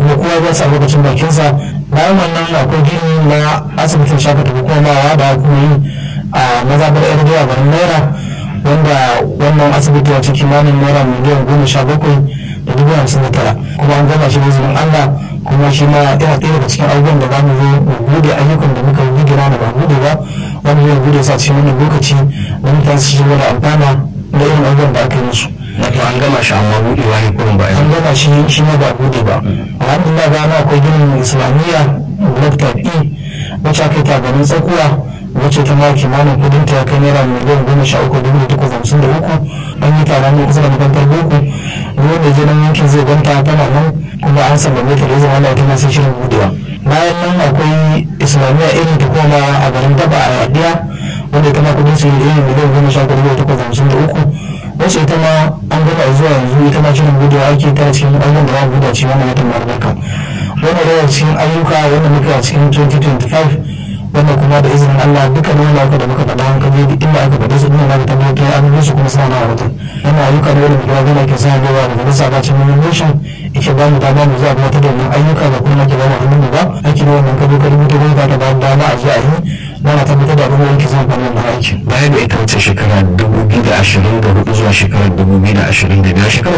kuma kowa ya sa lokacin bakinsa bayan wannan akwai gini na asibitin shakata hukumawa da kuma yi a mazabar yar zuwa garin naira wanda wannan asibiti wace kimanin naira miliyan goma sha bakwai da dubu hamsin da tara kuma an gama shi da izinin allah kuma shi ma yana ɗaya daga cikin abubuwan da za mu zo mu bude ayyukan da muka yi gira da ba bude ba wani zai bude sa cikin wannan lokaci da mutane su shigo da amfana da irin abubuwan da aka yi musu. wato an gama shi amma buɗewa ne kurin ba an gama shi shi ma ba bude ba alhamdulillah ba na akwai ginin islamiyya block type e wacce aka yi tabarin tsakuwa wacce ta ma kimanin kudin ta kai naira miliyan goma sha uku dubu da takwas hamsin da uku an yi taron ne kusa da makarantar boko wanda je nan yankin zai ganta tana nan kuma an sallame ta da zama Allah ta sai shirin budewa bayan nan akwai islamiyya irin ta koma a garin daba a yadiya wanda ita ma kudin su irin miliyan goma sha uku dubu da takwas hamsin da uku wacce ita ma an gama zuwa yanzu ita ma shirin budewa ake tara cikin ayyukan da za a buɗe cikin wannan watan albarka wannan daga cikin ayyuka wanda muka a cikin 2025 wannan kuma da izinin Allah duka ne wanda aka da muka faɗa hankali duk inda aka faɗe su ina da tabbatar an yi su kuma suna na wajen wannan ayyuka ne wanda kuma gina ke sa yawa daga nasa ba cin nation yake ba mu dama mu zuwa gabatar da wannan ayyuka da kuma ke ba mu hannun mu ba aiki ne wannan kado kado mutu ba ta ba dama a je a yi ba na tabbatar da abubuwan ke zan fannin na aiki. baya da ita wace shekara 2024 zuwa shekarar 2025 shekarar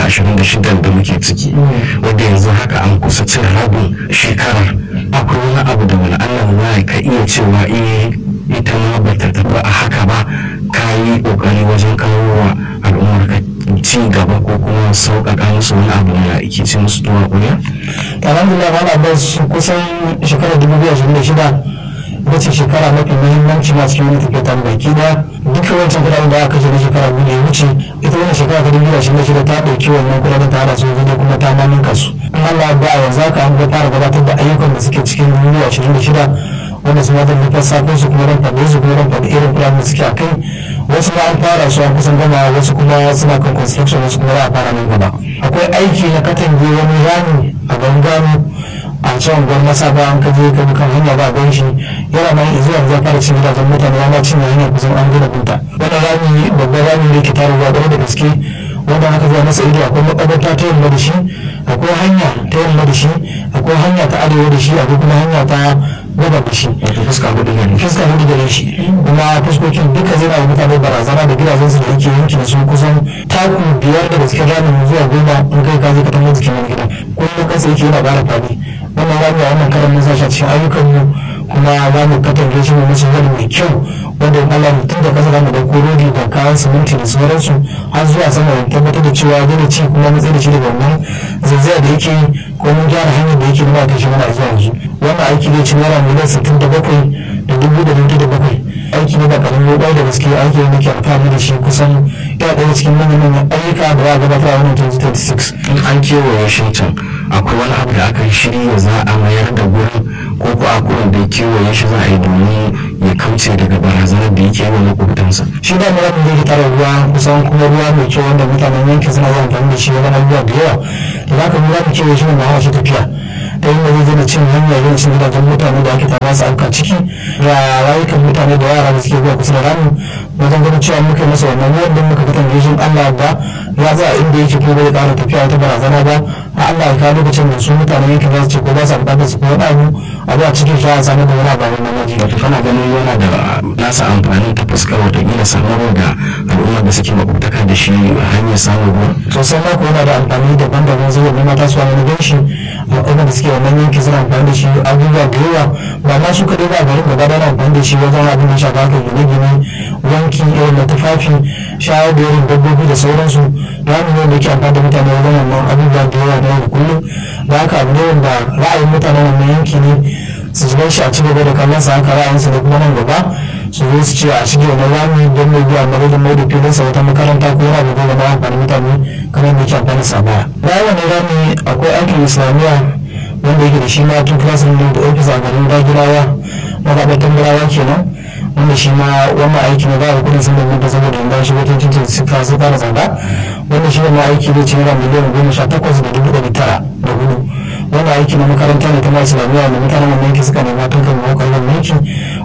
2026 da muke ciki wadda yanzu haka an kusa cin rabin shekarar akwai wani abu da wani allah ma ka iya cewa eh ita ma ba ta tafi a haka ba ka yi kokari wajen kawo wa al'ummar ka ci gaba ko kuma sauƙaƙa musu wani abu da ake ci musu tuwa ƙuriya? alhamdulillah ma na bas kusan shekarar 2026 ita ce shekara mafi muhimmanci ma cikin wani tafiya ta baki da duka wancan kudaden da aka na shekara biyu da ya wuce ita wannan shekara ta dubu da shi shida ta ɗauki wannan kudaden ta hada su da kuma ta maninka su in Allah ba a yanzu haka an ga fara gabatar da ayyukan da suke cikin dubu ashirin da shida wanda su mata da lissafin su kuma ran faɗe su kuma ran faɗe irin kudaden da suke a kai wasu ma an fara su an kusan gama wasu kuma suna kan construction wasu kuma za a fara nan gaba akwai aiki na katange wani rami a gangano a can gwar masa ba an kaje ka kan hanya ba gan shi yana nan zuwa da fara cin gidajen mutane ya ma cin hanya kusan an gina bunta wannan rami babban rami ne ke tare ruwa ƙwarai da gaske wanda aka zuwa masa ido akwai makabarta ta yamma da shi akwai hanya ta yamma da shi akwai hanya ta arewa da shi akwai kuma hanya ta gaba da shi wato fuska hudu ne fuska hudu da shi kuma fuskokin duka zai na mutane barazana da gidajen su da yake yankin su kusan taku biyar daga cikin ramin zuwa goma in kai ka je ka tambaye jikin wani gida kullum kansa yake yana ƙara fadi wannan rami a wannan karan mun sa shi a cikin ayyukan mu kuma za mu katange shi mu musu wani mai kyau wanda in Allah mutum da kasa za mu ɗauko rodi da kayan siminti da sauransu har zuwa sama da tabbatar da cewa dole ci kuma mu tsaye da shi daga wannan zazzaya da yake ko mun gyara hanyar da yake nuna kai shi mana zuwa yanzu wannan aiki ne ci naira miliyan sittin da bakwai da dubu da dubu da bakwai aiki ne da karamin roƙa da gaske aiki ne ke amfani da shi kusan ya ɗaya cikin manyan manyan ayyuka da za a gabatar a wannan 2026 in an kewaye shi can akwai wani abu da aka shirya za a mayar da gurin ko ko a gurin da kewaye shi za a yi domin ya kauce daga barazanar da yake wa makwabtansa shi da mura da yake tara ruwa kusan kuma ruwa mai kyau wanda mutanen yankin suna yawan amfani da shi wajen abubuwa da yawa da za ka mura da kewaye shi ne ma shi tafiya ta yi zai zai cin hanyar yin cin gidajen mutane da ake tara su auka ciki da rayukan mutane da yara da suke zuwa kusa da ramu wajen ganin cewa muka yi masa wannan ruwan don muka fitan gejin Allah ba ya za a inda yake ko bai ƙara tafiya wata barazana ba a Allah ya kawo lokacin da su mutane yankin za su ce ko ba sa buƙatar su ko wani abu a zuwa cikin shi a samu da wani abu a wannan waje. wato kana ganin yana da nasa amfani ta fuskar watakila samarwa da al'ummar da suke makwabtaka da shi hanyar samun ruwa sosai ma ko yana da amfani daban-daban zuwa ne mata su wani gan shi al'ummar da suke wannan yanki suna amfani da shi abubuwa da yawa ba ma su kaɗai ba garin gaba da amfani da shi wajen abin da shafa haka gine-gine wanki irin da tufafi shayar da irin dabbobi da sauransu rami ne da ke amfani da mutane wajen wannan abubuwa da yawa da yau da kullum da haka abu ne wanda ra'ayin mutanen wannan yanki ne su shiga shi a ci gaba da kallon sa haka ra'ayinsa da kuma nan gaba su zo su ce a shige wani rami don mai biya na rudin mai da filin sa wata makaranta ko yana da zama amfani mutane kamar da yake amfani sa baya bayan wani rami akwai aikin islamiyya wanda yake da shi ma tun klasin da ofis a garin dagirawa mazaɓar tambarawa kenan wanda shi ma wannan aiki ne za a kudin sun da saboda yanzu shi wata cikin suka su fara tsada wanda shi wannan aiki ne ce naira miliyan goma sha takwas da dubu ɗari tara da hudu wannan aiki na makaranta ne ta ma islamiyya da mutanen wannan yanki suka nema tun kan mawakar nan yanki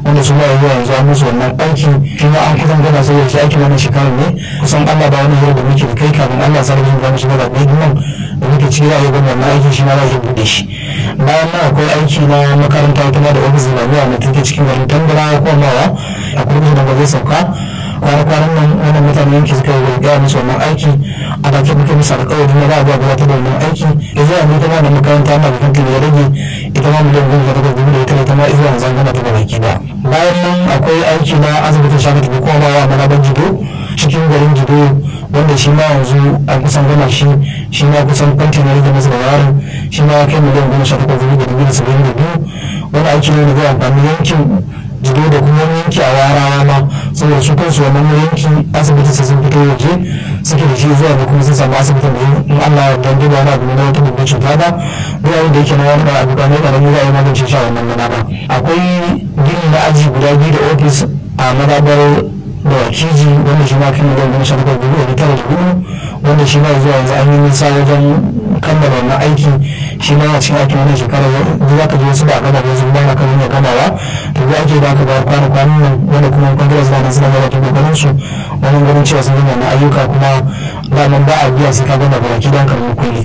wanda su ma yanzu yanzu an musu wannan aiki shi ma an kusan gana saboda shi aikin wannan shekarar ne kusan Allah ba wani hira da muke da kai kafin Allah sarrafa da musu da ɗaya nan da muke ciki za a yi wannan aiki shi ma za a buɗe shi bayan nan akwai aiki na makaranta wata ma da ofis islamiyya na take cikin garin tambara ko mawa a kurmi da ba zai sauka kwana-kwanan nan wannan mutane yanki suka yi gaya musu wannan aiki a bakin muke musu alƙawarin na za a gabatar da wannan aiki da zuwa mu ita ma da makaranta na bakin da ya rage ita ma miliyan goma da takwas dubu da ita ita ma zuwa zan gana ta baki da bayan nan akwai aiki na asibitin shafi tafi komawa na rabon jido cikin garin jido wanda shi ma yanzu a kusan gama shi shi ma kusan kwanci na rage masa da yaron shi ma ya kai miliyan goma sha takwas dubu da dubu da saba'in da biyu wani aiki ne da zai amfani yankin jido da kuma yanki a warawa ma saboda su kansu wannan yanki asibiti sai sun fito waje suke da shi zuwa da kuma sun samu asibitin da in Allah ya dan duba wani abu na wata babbar cuta ba duk abin da yake na wani abu ba ne karami za a yi magance shi a wannan mana ba akwai gini na aji guda biyu da ofis a madabar da wakiji wanda shi ma kan miliyan goma sha bakwai dubu da tara da hudu wanda shi ma zuwa yanzu an yi nisa wajen kammala wannan aiki shi ma a cikin aikin wannan shekara za ka je wasu ba a gama wasu ba na kan yin gamawa to da ake ba ka ba kwana kwanan nan wanda kuma kwangilas ba na suna gaba ta kokarin su wannan ganin cewa sun gama na ayyuka kuma daman ba a biya sai ka gama baraki don karɓar kuɗi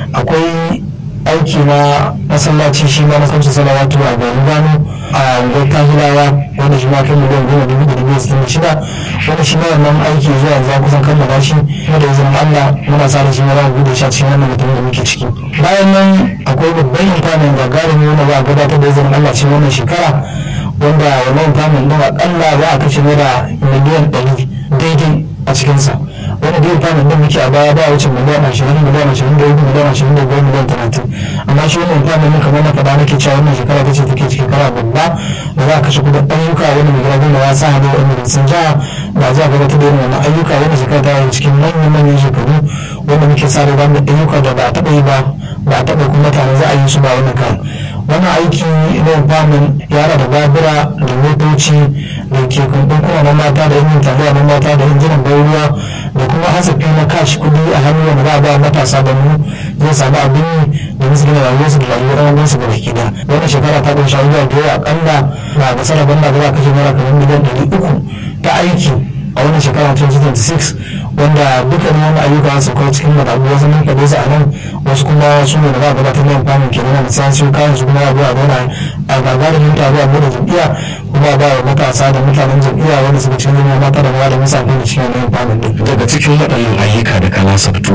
akwai aiki na masallaci shi ma na kamsa salawatu a gani gano a unguwar kahilawa wanda shi ma kai miliyan goma dubu da dubu sittin da shida wanda shi ma wannan aiki zuwa yanzu an kusan kammala shi kuma da izinin Allah muna sa da shi ma za mu bude shi a cikin wannan mutum da muke ciki bayan nan akwai babban intanet gagarumi wanda za a gabatar da izinin Allah cikin wannan shekara wanda wannan intanet ɗin akalla za a kashe naira miliyan ɗari daidai a cikinsa wani da intanet ɗin muke a baya ba wuce miliyan ashirin miliyan ashirin da uku miliyan ashirin da biyar miliyan talatin amma shi wannan intanet ɗin kamar na faɗa nake cewa wannan shekara ta ce take shekara babba da za a kashe kudin ayyuka wani mai gaba da ya sa hannu wani sun ja da za a gabatar da irin wannan ayyuka wani shekara ta yi cikin manyan manyan shekaru wanda muke sa da zamu ayyuka da ba a taɓa yi ba ba a taɓa kuma tare za a yi su ba wannan kan wannan aiki na famin yara da babura da motoci da ke kundin kuma na mata da yin tafiya na mata da injinan ruwa da kuma hasafi na kashi kudi a hannu wanda za a ba matasa da mu zai samu abin yi da musu gina rayuwarsu da rayuwar wasu da baki da wannan shekara ta ƙunshi abubuwa da yawa akalla ba ga sanar banda da za a kashe mara kamar miliyan ɗari uku ta aiki a wannan shekara 2026 wanda dukkanin wani ayyuka su kawo cikin madabu wasu mun kaɗe su a nan wasu kuma su ne da za a gabatar da amfani kenan da sai su kayan su kuma abuwa zauna a gagarumin taro a bude jam'iyya kuma ba wa matasa da mutanen jam'iyya wanda suka cikin zama mata da mawa da musa da cikin wani amfani din. daga cikin waɗannan ayyuka da kana sabto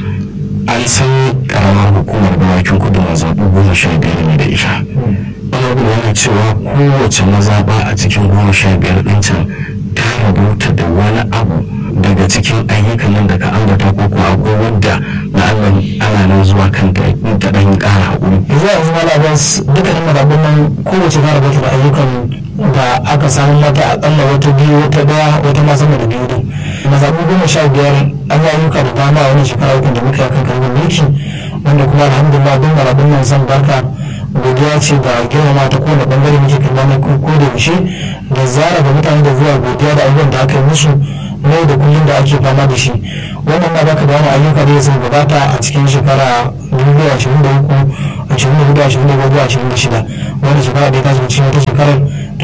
an san karamar hukumar dawakin kudu a zaɓu goma sha biyar ne da ita wani yana cewa kowace mazaɓa a cikin goma sha biyar ɗin can ta rubuta da wani abu daga cikin ayyukan nan da ka ambata ko ko akwai wadda na Allah ana nan zuwa kanta ta dan ƙara haƙuri. yanzu yanzu ma labas dukkanin madabun nan kowace ta rubuta da ayyukan da aka samu mata akalla wata biyu wata daya wata ma sama da biyu din mazaɓu goma sha biyar an yi ayyuka da dama a wani shekara uku da muka yi kan karɓar mulki wanda kuma alhamdulillah duk madabun nan san barka godiya ce da girmama ta kowane bangare muke kalla na ko da yaushe da zara ga mutane da zuwa godiya da abubuwan da aka yi musu yau da kullum da ake fama da shi wannan na baka da wani ayyuka da ya sai gabata a cikin shekara 2023 24 25 26 wani shekara da ya tashi cikin wata shekarar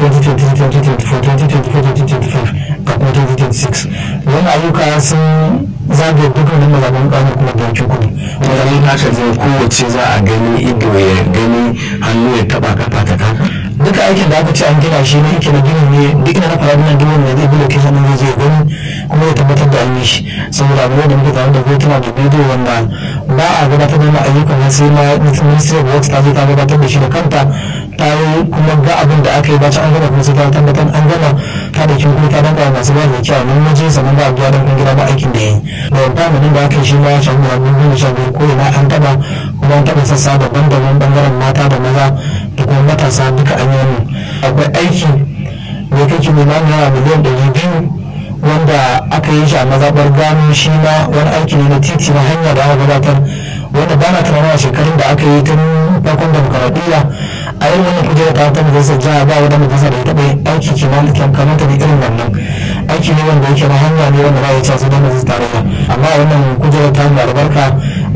2024 ga kuma 2026 wannan ayyuka sun zagaye dukkanin mazaɓen ƙanar kuma da yankin kudu wajen haka zai kowace za a gani ido ya gani hannu ya taba kafa ta kafa duka aikin da aka ce an gina shi ne yake na gini ne duk ina na fara nan duk wanda zai bi location ne zai gani kuma ya tabbatar da an yi shi saboda abu da muke tare da hotuna da bidiyo wanda ba a gabatar da ayyukan nan sai ma ministry of works ta zo ta gabatar da shi da kanta ta yi kuma ga abin da aka yi bacin an gama kuma sai ta tabbatar an gama ta da kin kuma ta danka masu ba da kyau nan waje sannan ba a biya don gida ba aikin da ya yi da wanda da aka yi shi ma ya shafi abin da ya shafi ko ina an taba kuma an taba sassa daban-daban bangaren mata da maza da kuma matasa duka an yi akwai aiki da kake neman naira miliyan ɗari biyu wanda aka yi shi a mazaɓar gano shi ma wani aiki ne na titi na hanya da aka gabatar wanda ba na tunanin a shekarun da aka yi tun farkon demokaradiyya a yin wannan kujerar ta ta majalisar jiha ba wani majalisa da ya taɓa yin aiki kimanin kamata da irin wannan aiki ne wanda yake na hanya ne wanda ba ya ce su da majalisar tarayya amma wannan kujerar ta mai albarka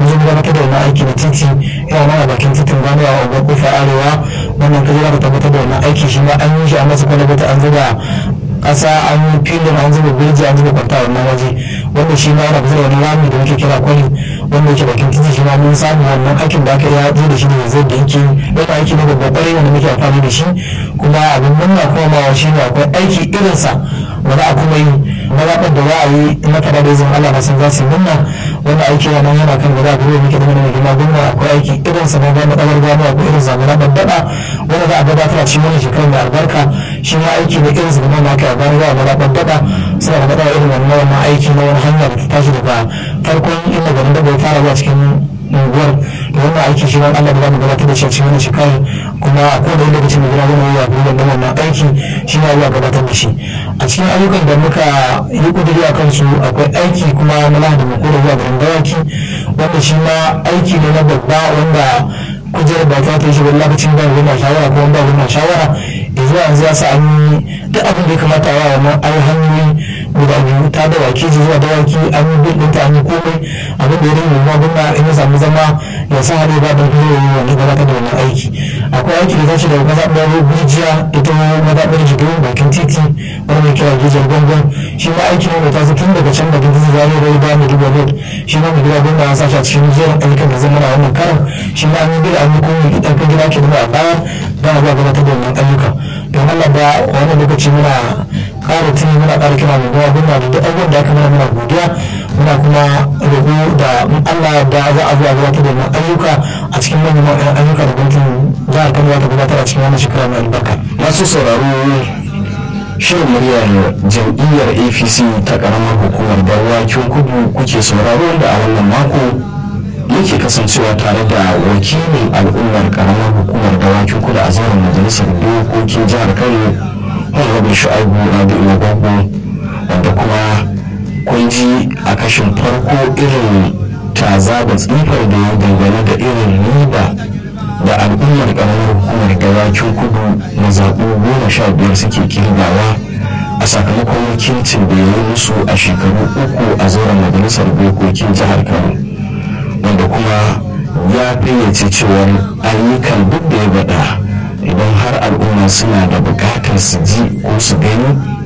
mun zo gabatar da wannan aiki na titi yana mana bakin titin gano a unguwar kofa arewa wannan kaje ka tabbatar da wannan aiki shi ma an yi shi a masa kwalabata an zuba ƙasa an yi filin an zuba birji an zuba kwanta a wannan waje wanda shi ma yana kusa da wani rami da muke kira kwali wanda yake bakin titi shi ma mun samu wannan aikin da aka yi ya da shi da zai da yake yana aiki ne babban ƙwarai wanda muke amfani da shi kuma abin murna kuma ma shi ne akwai aiki irinsa wani a kuma yi mazaɓar da za a yi na kada da izinin Allah na san za su yi murna wanda aiki yana yana kan gaba da muke da mana gina gwamna akwai aiki irinsa na gama ɗagar gano akwai irin sa na babbaɗa wanda za a gabatar a cikin wani shekarar mai albarka shi ma aiki ne irinsa da mana aka yi gano za a gaba babbaɗa suna da matsala irin wannan wannan aiki na wani hanya da ta tashi daga farkon inda garin da bai fara zuwa cikin unguwar da wannan aiki shi wani Allah da zamu gabatar da shi a cikin wani shekarar kuma a kowane lokacin da gina gina ya gudanar da wannan aiki shi ma ya gabatar da shi a cikin ayyukan da muka yi kudiri a kansu akwai aiki kuma na lahadi mai kore zuwa garin dawaki wanda shi ma aiki ne na babba wanda kujerar ba ta yi shi wani lokacin ba wani shawara ko ba wani shawara zuwa yanzu ya sa an yi duk abin da ya kamata a yawa wannan ayi hanyoyi guda biyu ta dawaki zuwa dawaki an yi bil ɗinta an yi komai abin da ya rage ma gwamna in ya samu zama ya sa hade ba da kuma yi wani gabatar da wannan aiki akwai aiki da tashi daga mazaɓar gujiya ita mazaɓar jigirin bakin titi wani mai kira gijiyar gwangwan shi ma aiki ne mai taso tun daga can da gidan zare rai ba mai duba road shi ma mai gida gwamna ya sashi a cikin jerin ayyukan da zama na wannan karan shi ma an yi bil an yi komai idan ka gida ke nuna a baya don a zuwa gabatar da wannan ayyuka don Allah da wani lokaci muna ƙara tuni muna ƙara kira mai gawa gwamna da duk abubuwan da aka mana muna godiya muna kuma roƙo da Allah da za a zuwa gabatar da ayyuka a cikin manyan ayyuka da gwamnatin jihar Kano ta gabatar a cikin wannan shekara mai albarka. masu sauraro shirin muryar jam'iyyar apc ta karamar hukumar dawakin kudu kuke sauraro da a wannan mako yake kasancewa tare da wakilin al'ummar karamar hukumar dawakin kudu a zauren majalisar dokokin jihar kano honorable shu'aibu rabi'u gwaggo wanda kuma kun ji a kashin farko irin taza da tsifar da ya dangane da irin riba da al'ummar karamar hukumar dawakin kudu na zaɓu goma sha biyar suke kirgawa a sakamakon wakilcin da ya yi musu a shekaru uku a zauren majalisar dokokin jihar kano wanda kuma ya fayyace cewar ayyukan duk da ya bada idan har al'umma suna da bukatar su ji ko su gani